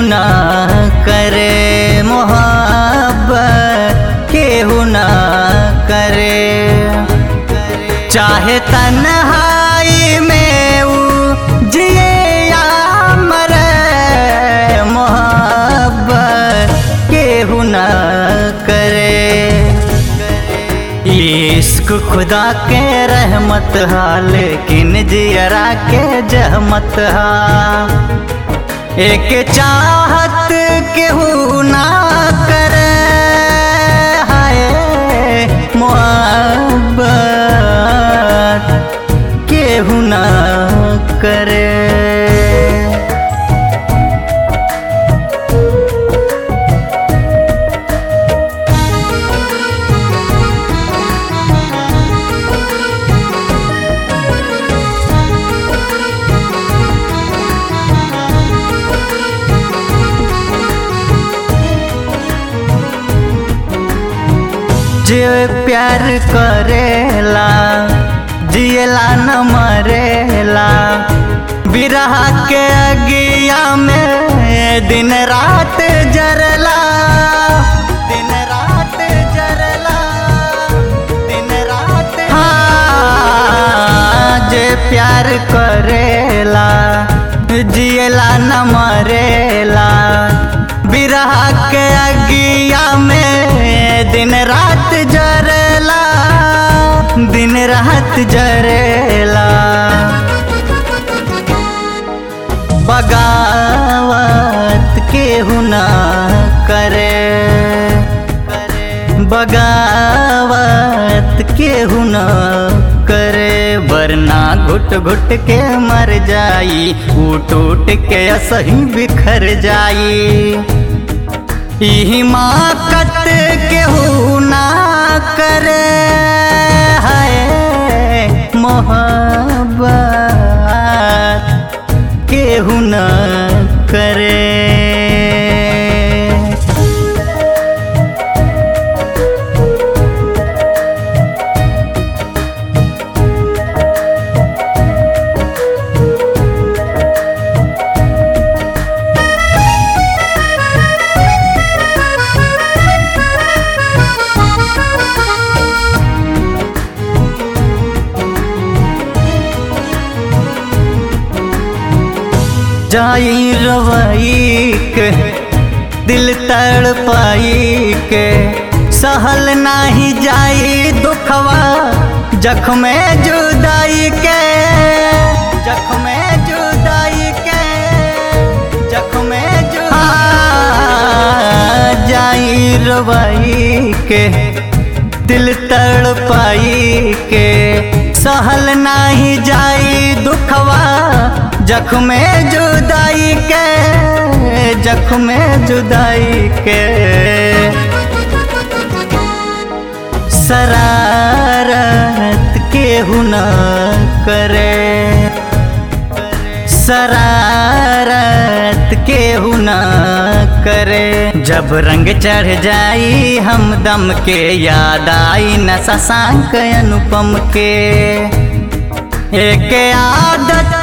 ना करे मोहब्बत केहू ना करे चाहे तन्हाई में ऊ जिए या मरे मोहब्बत केहू ना करे इश्क खुदा के रहमत हा लेकिन जियरा के जहमत हा एक चाहत केहू ना करे हाय मोहब्बत केहू ना करे जे प्यार करेला जियला न मरेला बिरह के अगिया में दिन रात जरला दिन रात जरला दिन रात हाँ जे प्यार करेला जियला न मरेला बिरह के अगिया में दिन रात जरेला दिन रात जरेला बगावत केहू ना करे बगावत केहू ना करे वरना घुट घुट के मर जाई उठ उठ के असही बिखर जाई हिमाकत केहू ना करे है मोहब्बत केहू ना करे जाई रवई के दिल तड़ पाई के सहल नाही जाई दुखवा जख्म जुदाई के जख्म जुदाई के जख्म जुदाई जाई रवई के दिल तड़ पाई के सहल नाही जाई दुखवा जख्म जुदाई के जख्म जुदाई के शरारत केहू न करे शरारत केहू न करे जब रंग चढ़ जाई हम दम के याद आई न शशांक अनुपम के एक आदत